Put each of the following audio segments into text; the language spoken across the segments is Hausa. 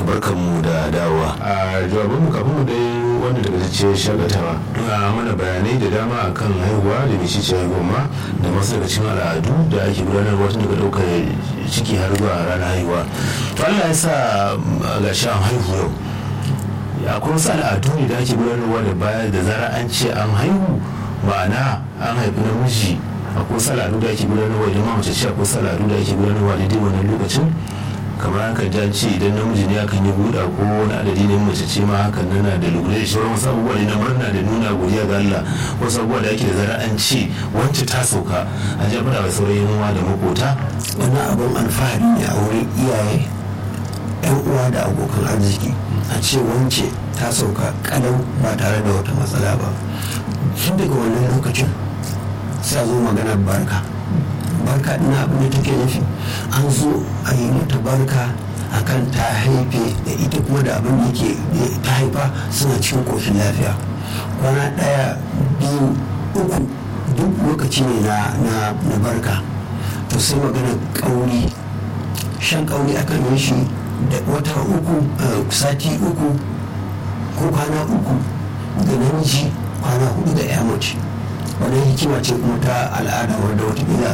barkanmu da dawowa a jawabinmu kafin mu dai wanda daga ce shagatawa a mana bayanai da dama akan haihuwa da mai cice haihuwa ma da masu daga cikin al'adu da ake gudanarwa tun daga ɗaukar ciki har zuwa ranar haihuwa to Allah ya sa ga shi an haihu yau akwai wasu al'adu ne da ake gudanarwa da baya da zara an ce an haihu ma'ana an haifi namiji akwai wasu al'adu da ake gudanarwa idan ma mace ce akwai wasu al'adu da ake gudanarwa daidai wannan lokacin kamar haka ja ce idan namiji ne akan yi buɗa ko wani adadi ne mace ce ma hakan nana da lura da sauran wasu abubuwa ne na murna da nuna godiya ga Allah wasu abubuwa da ake da zara an ce wance ta sauka an ja fada wa sauran yan da makota wannan abin alfahari ne a wurin iyaye yan uwa da abokan arziki a ce wance ta sauka kalau ba tare da wata matsala ba tun daga wannan lokacin sai a zo maganar barka barka ina abin da take nufi an zo a yi mata barka akan ta haife da ita kuma da abin da ke ta haifa suna cikin koshin lafiya kwana ɗaya biyu uku duk lokaci ne na barka to sai magana ƙauri shan ƙauri akan yi shi da wata uku sati uku ko kwana uku da namiji kwana hudu da ya mace wannan hikima ce kuma ta al'ada wadda watakila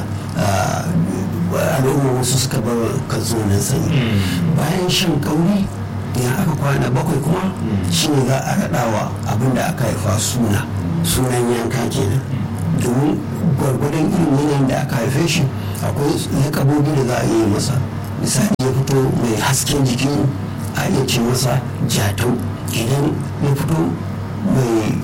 al'umma wasu suka bar kansu nan sanyi bayan shan kauri idan aka kwana bakwai kuma shine za a raɗawa abin da aka haifa suna sunan yanka kenan domin gwargwadon irin yanayin da aka haife shi akwai lakabobi da za a yi masa misali ya fito mai hasken jiki a iya ce masa jatau idan ya fito mai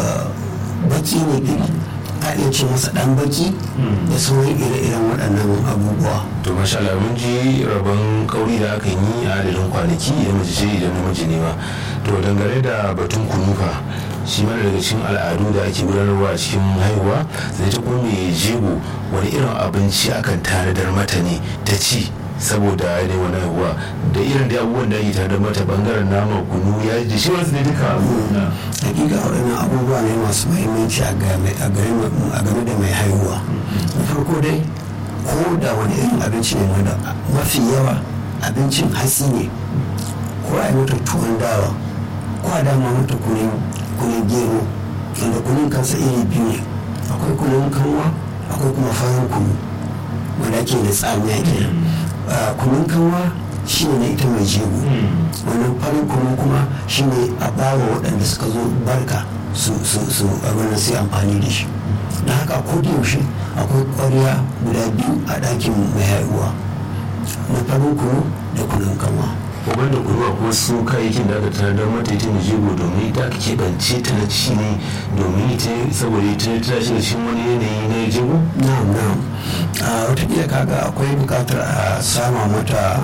baki ne iri a iya ce masa dan baki da sauran ire-iren waɗannan abubuwa to masha Allah mun ji rabon kauri da aka yi a adadin kwanaki idan mace ce idan namiji ne ba to dangane da batun kunufa shi mana daga cikin al'adu da ake gudanarwa a cikin haihuwa zai ta kuma mai jego wani irin abinci akan tanadar mata ne ta ci saboda yanayin wani haihuwa da irin da abubuwan da ake tanadar mata bangaren nama kunu ya ji shi wasu ne duka abubuwa hakika waɗannan abubuwa ne masu mahimmanci a game da mai haihuwa na farko dai ko da wani irin abinci ne wanda mafi yawa abincin hatsi ne ko a yi mata tuwon dawa ko a dama mata kunin gero wanda kunin kansa iri biyu ne akwai kunin kanwa akwai kuma farin kunu wanda ake da tsamiya kenan kunun kanwa shine na ita mai jego wannan farin kunu kuma shine a bawa waɗanda suka zo barka su su abin sai amfani da shi da haka ko da yaushe akwai ƙwarya guda biyu a ɗakin mai haihuwa na farin kunu da kunun kanwa uban da kuruwa ko su kayayyakin da aka tanadar mata ita mai jego domin ita aka keɓance ta na ci ne domin ita saboda ita ta shiga cikin wani yanayi na jego? na'am na'am watakila kaga akwai buƙatar a sama mata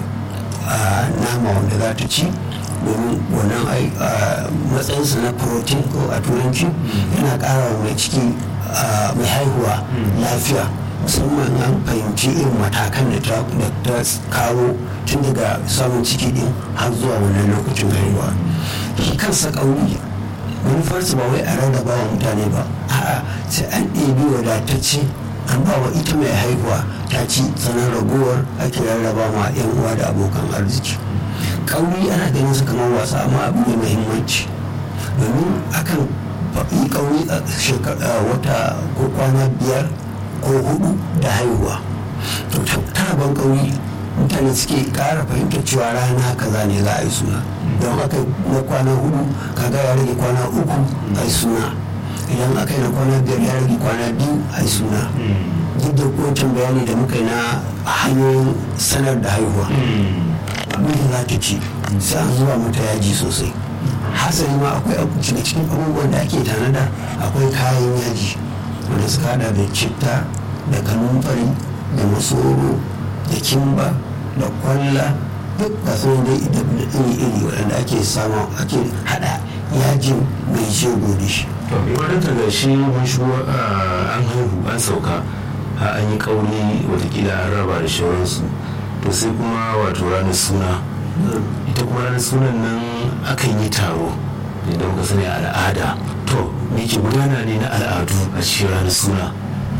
nama wanda za ta ci domin wannan matsayinsa na protein ko a turanci yana ƙara wa mai ciki mai haihuwa lafiya musamman an fahimci irin matakan da ta kawo tun daga samun ciki din har zuwa wannan lokacin haihuwa shi kansa ƙauri manufarsa ba wai a rarraba wa mutane ba a'a sai an ɗebi wadatacce an ba wa ita mai haihuwa ta ci sanar ragowar ake rarraba ma 'yan uwa da abokan arziki ƙauri ana ganin su kamar wasa amma abu ne muhimmanci domin akan yi ƙauri a wata ko kwana biyar ko hudu da haihuwa to taraban ƙauri mutane suke ƙara fahimtar cewa rana kaza ne za a yi suna don aka na kwana hudu kaga ya rage kwana uku a yi suna idan aka yi na kwana biyar ya rage kwana biyu a yi suna duk da wancan bayani da muka yi na hanyoyin sanar da haihuwa abin da za ta ci sai an zuwa mata yaji sosai hasali ma akwai daga cikin abubuwan da ake tanada akwai kayan yaji wanda suka hada da citta da kanumfari da masoro da kimba da kwalla duk ga su dai iri-iri waɗanda ake samu ake hada yajin mai jego da shi wadda ga shi mun shigo an haihu an sauka an yi kauri watakila an raba da shawararsu to sai kuma wato ranar suna ita kuma ranar sunan nan akan yi taro idan muka sani al'ada to me ke gudana ne na al'adu a cikin ranar suna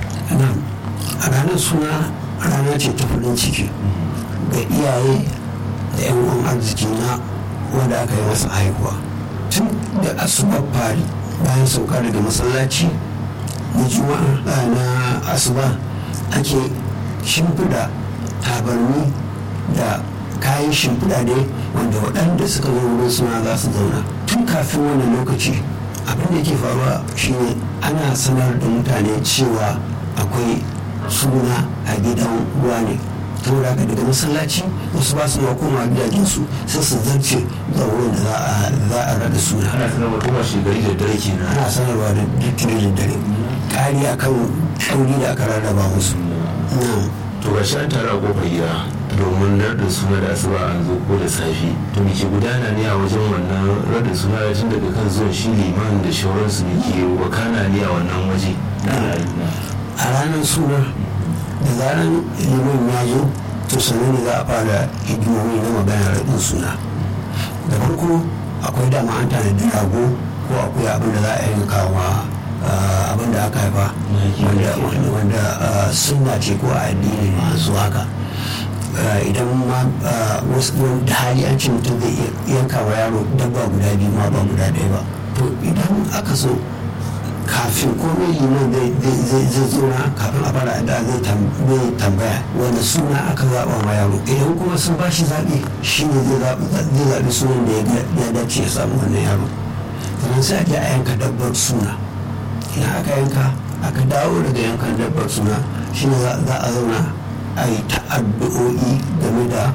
a ranar suna rana ce ta farin ciki ga iyaye da yan uwan arziki na wanda aka yi masa haihuwa tun da asubar fari bayan sauka daga masallaci na juma'a na asuba ake shimfiɗa tabarni da kayan shimfiɗa ne wanda waɗanda suka zo wurin suna za su zauna tun kafin wannan lokaci abin da ke faruwa shine ana sanar da mutane cewa akwai suna a gidan ruwa ne saboda haka daga masallaci wasu ba su ma koma gidajensu sai su zarce ga wurin da za a rada suna ana sanarwa kuma shi gari da dare kenan ana sanarwa da dare da dare ƙari akan ƙauri da aka rarraba musu to ga shi an tara a kofar gida domin raɗin suna da asuba an zo ko da safe to me ke gudana ne a wajen wannan raɗin suna da tun daga kan zuwan shi liman da shauransu ne ke wakana ne a wannan waje a ranar suna da zarar liman ya zo to sannan ne za a fara hidimomi na magana raɗin suna da farko akwai dama an tanadi rago ko akwai abin da za a yi kawo abin da aka haifa wanda sunna ce ko a addini masu haka idan ma wasu da hali an ce mutum zai yanka wa yaro dabba guda biyu ma ba guda ɗaya ba to idan aka so kafin komai liman zai zauna kafin a fara da zai tambaya wanda suna aka zaɓa ma yaro idan kuma sun ba shi zaɓi shi ne zai zaɓi sunan da ya dace ya samu wannan yaro sannan sai a je a yanka dabbar suna idan aka yanka aka dawo daga yankan dabbar suna shi ne za a zauna a yi ta'addu'o'i game da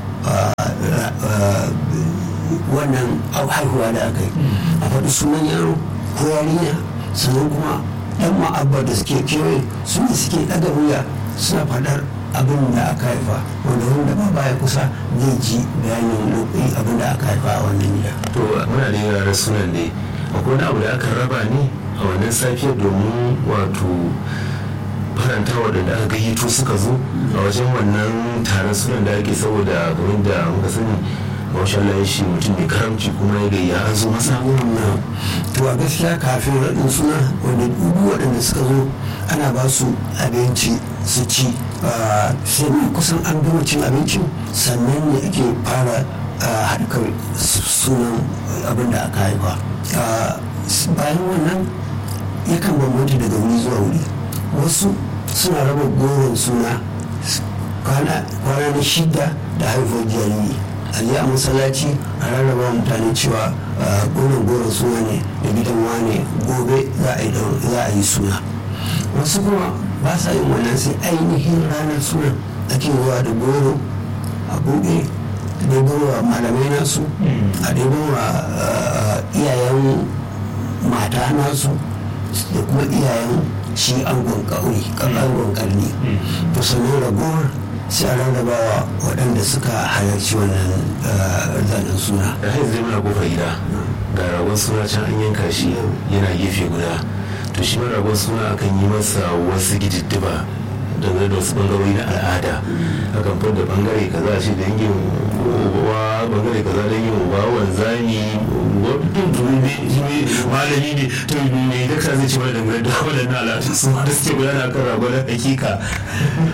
wannan haihuwa da aka yi a faɗi sunan yaro ko yarinya sannan kuma ɗan ma'abba da suke kewaye su ne suke ɗaga wuya suna faɗar abin da aka haifa wanda wanda ba baya kusa zai ji bayanin lokaci abin da aka haifa a wannan gida. to muna da yaran sunan ne akwai wani abu da aka raba ne a wannan safiyar domin wato faranta waɗanda aka gayyato suka zo a wajen wannan taron sunan da ake saboda kamar da muka sani masha Allah shi mutum mai karamci kuma ya gayya an zo masa to a gaskiya kafin raɗin suna wanda dubu waɗanda suka zo ana ba su abinci su ci sai kusan an gama cin abincin sannan ne ake fara harkar sunan abin da aka haifa bayan wannan yakan bambanta daga wuri zuwa wuri wasu suna raba goron suna kwana na shida da haifuwar jariri a yi a masallaci a rarraba mutane cewa goron goron suna ne da gidan wane gobe za a yi suna wasu kuma ba sa yin wannan sai ainihin ranar suna ake zuwa da goro a buɗe ɗebowa malamai nasu a ɗebowa iyayen mata nasu da kuma iyayen shi angon ƙauri angon ƙarni to sannan ragowar sai a rarrabawa waɗanda suka halarci wannan zanen suna da haizu zai muna kofar gida ga ragon suna can an yanka shi yana gefe guda to shi ma ragon suna akan yi masa wasu gididdiba dangane da wasu bangarori na al'ada akan fadda bangare kaza a ce da yankin uba bangare kaza da yankin uba wanzami wadda turi ne malami ne to ne da ka zai ce mana dangane da waɗannan al'adu su ma da suke gudana kan ragon hakika